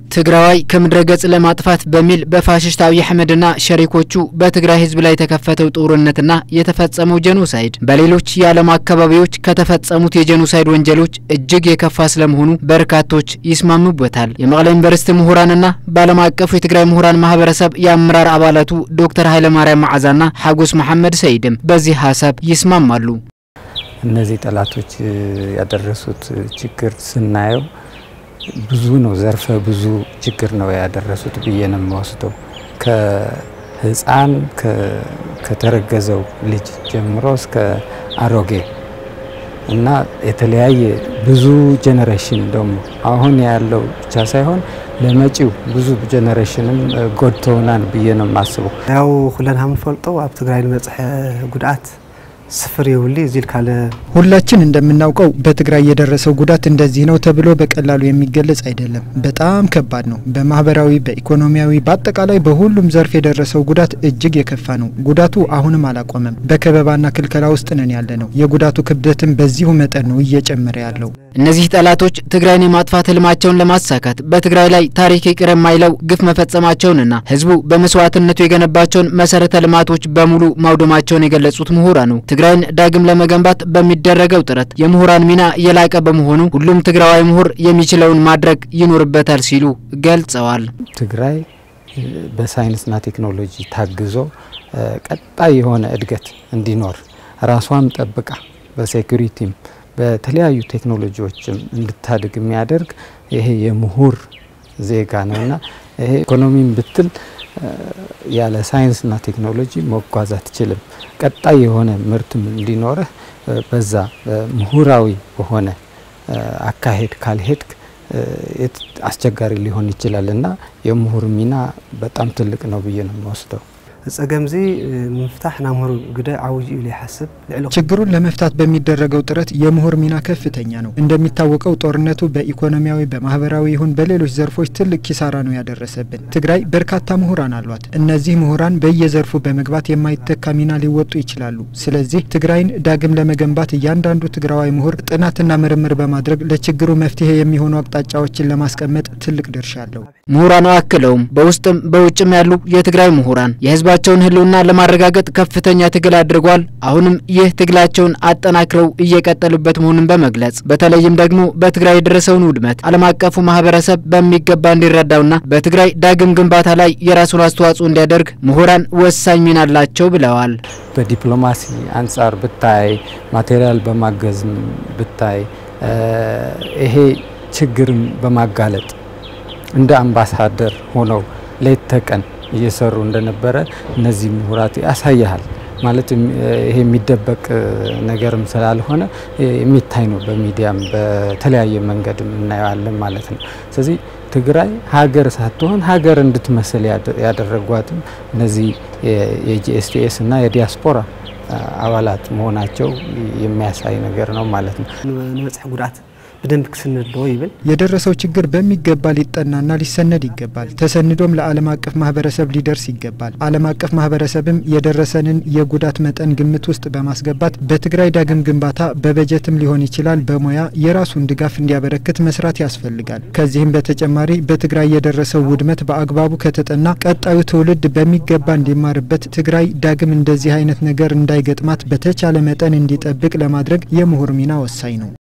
ትግራዋይ ከምድረ ገጽ ለማጥፋት በሚል በፋሽስት አብይ አህመድና ሸሪኮቹ በትግራይ ህዝብ ላይ የተከፈተው ጦርነትና የተፈጸመው ጄኖሳይድ በሌሎች የዓለም አካባቢዎች ከተፈጸሙት የጄኖሳይድ ወንጀሎች እጅግ የከፋ ስለመሆኑ በርካቶች ይስማሙበታል። የመቀለ ዩኒቨርሲቲ ምሁራንና በዓለም አቀፉ የትግራይ ምሁራን ማህበረሰብ የአመራር አባላቱ ዶክተር ኃይለማርያም መዓዛና ሐጎስ መሐመድ ሰይድም በዚህ ሀሳብ ይስማማሉ። እነዚህ ጠላቶች ያደረሱት ችግር ስናየው ብዙ ነው። ዘርፈ ብዙ ችግር ነው ያደረሱት ብዬ ነው የምወስደው። ከህፃን ከተረገዘው ልጅ ጀምሮ እስከ አሮጌ እና የተለያየ ብዙ ጀኔሬሽን ደግሞ አሁን ያለው ብቻ ሳይሆን ለመጪው ብዙ ጀኔሬሽንም ጎድተውናል ብዬ ነው የማስበው። ያው ኩለና ምንፈልጦ ኣብ ትግራይ ንበፅሐ ጉድኣት ስፍር የውሊ እዚል ካለ ሁላችን እንደምናውቀው በትግራይ የደረሰው ጉዳት እንደዚህ ነው ተብሎ በቀላሉ የሚገለጽ አይደለም። በጣም ከባድ ነው። በማህበራዊ፣ በኢኮኖሚያዊ፣ በአጠቃላይ በሁሉም ዘርፍ የደረሰው ጉዳት እጅግ የከፋ ነው። ጉዳቱ አሁንም አላቆመም። በከበባና ክልከላ ውስጥ ነን ያለ ነው። የጉዳቱ ክብደትም በዚሁ መጠን ነው እየጨመረ ያለው። እነዚህ ጠላቶች ትግራይን የማጥፋት ህልማቸውን ለማሳካት በትግራይ ላይ ታሪክ ይቅር የማይለው ግፍ መፈጸማቸውንና ህዝቡ በመስዋዕትነቱ የገነባቸውን መሰረተ ልማቶች በሙሉ ማውደማቸውን የገለጹት ምሁራኑ ትግራይን ዳግም ለመገንባት በሚደረገው ጥረት የምሁራን ሚና የላቀ በመሆኑ ሁሉም ትግራዋይ ምሁር የሚችለውን ማድረግ ይኖርበታል ሲሉ ገልጸዋል። ትግራይ በሳይንስና ቴክኖሎጂ ታግዞ ቀጣይ የሆነ እድገት እንዲኖር ራሷን ጠብቃ በሴኩሪቲም በተለያዩ ቴክኖሎጂዎችም እንድታድግ የሚያደርግ ይሄ የምሁር ዜጋ ነውና ይሄ ኢኮኖሚም ብትል ያለ ሳይንስና ቴክኖሎጂ መጓዝ አትችልም። ቀጣይ የሆነ ምርትም እንዲኖርህ በዛ ምሁራዊ በሆነ አካሄድ ካልሄድክ አስቸጋሪ ሊሆን ይችላል እና የምሁር ሚና በጣም ትልቅ ነው ብዬ ነው የምወስደው። ጸገምዚ ምፍታሕ ናይ ምሁር ግደ ዓብይ እዩ ይሓስብ ችግሩን ለመፍታት በሚደረገው ጥረት የምሁር ሚና ከፍተኛ ነው። እንደሚታወቀው ጦርነቱ በኢኮኖሚያዊ፣ በማህበራዊ ይሁን በሌሎች ዘርፎች ትልቅ ኪሳራ ነው ያደረሰብን። ትግራይ በርካታ ምሁራን አሏት። እነዚህ ምሁራን በየዘርፉ በመግባት የማይተካ ሚና ሊወጡ ይችላሉ። ስለዚህ ትግራይን ዳግም ለመገንባት እያንዳንዱ ትግራዋይ ምሁር ጥናትና ምርምር በማድረግ ለችግሩ መፍትሄ የሚሆኑ አቅጣጫዎችን ለማስቀመጥ ትልቅ ድርሻ አለው። ምሁራኑ አክለውም በውስጥም በውጭም ያሉ የትግራይ ምሁራን የህዝባቸውን ህልውና ለማረጋገጥ ከፍተኛ ትግል አድርጓል። አሁንም ይህ ትግላቸውን አጠናክረው እየቀጠሉበት መሆኑን በመግለጽ በተለይም ደግሞ በትግራይ የደረሰውን ውድመት ዓለም አቀፉ ማህበረሰብ በሚገባ እንዲረዳውና በትግራይ ዳግም ግንባታ ላይ የራሱን አስተዋጽኦ እንዲያደርግ ምሁራን ወሳኝ ሚና አላቸው ብለዋል። በዲፕሎማሲ አንጻር ብታይ፣ ማቴሪያል በማገዝም ብታይ፣ ይሄ ችግርን በማጋለጥ እንደ አምባሳደር ሆነው ሌት ተቀን እየሰሩ እንደነበረ እነዚህ ምሁራት ያሳያል። ማለት ይሄ የሚደበቅ ነገርም ስላልሆነ የሚታይ ነው። በሚዲያም በተለያየ መንገድ እናየዋለን ማለት ነው። ስለዚህ ትግራይ ሀገር ሳትሆን ሀገር እንድትመስል ያደረጓትም እነዚህ የጂኤስቲኤስ እና የዲያስፖራ አባላት መሆናቸው የሚያሳይ ነገር ነው ማለት ነው። ንበፅሒ ጉድኣት በደንብ ክስንድዎ ይብል የደረሰው ችግር በሚገባ ሊጠናና ሊሰነድ ይገባል። ተሰንዶም ለዓለም አቀፍ ማህበረሰብ ሊደርስ ይገባል። ዓለም አቀፍ ማህበረሰብም የደረሰንን የጉዳት መጠን ግምት ውስጥ በማስገባት በትግራይ ዳግም ግንባታ በበጀትም ሊሆን ይችላል በሙያ የራሱን ድጋፍ እንዲያበረክት መስራት ያስፈልጋል። ከዚህም በተጨማሪ በትግራይ የደረሰው ውድመት በአግባቡ ከተጠና ቀጣዩ ትውልድ በሚገባ እንዲማርበት ትግራይ ዳግም እንደዚህ አይነት ነገር እንዳይገጥማት በተቻለ መጠን እንዲጠብቅ ለማድረግ የምሁር ሚና ወሳኝ ነው።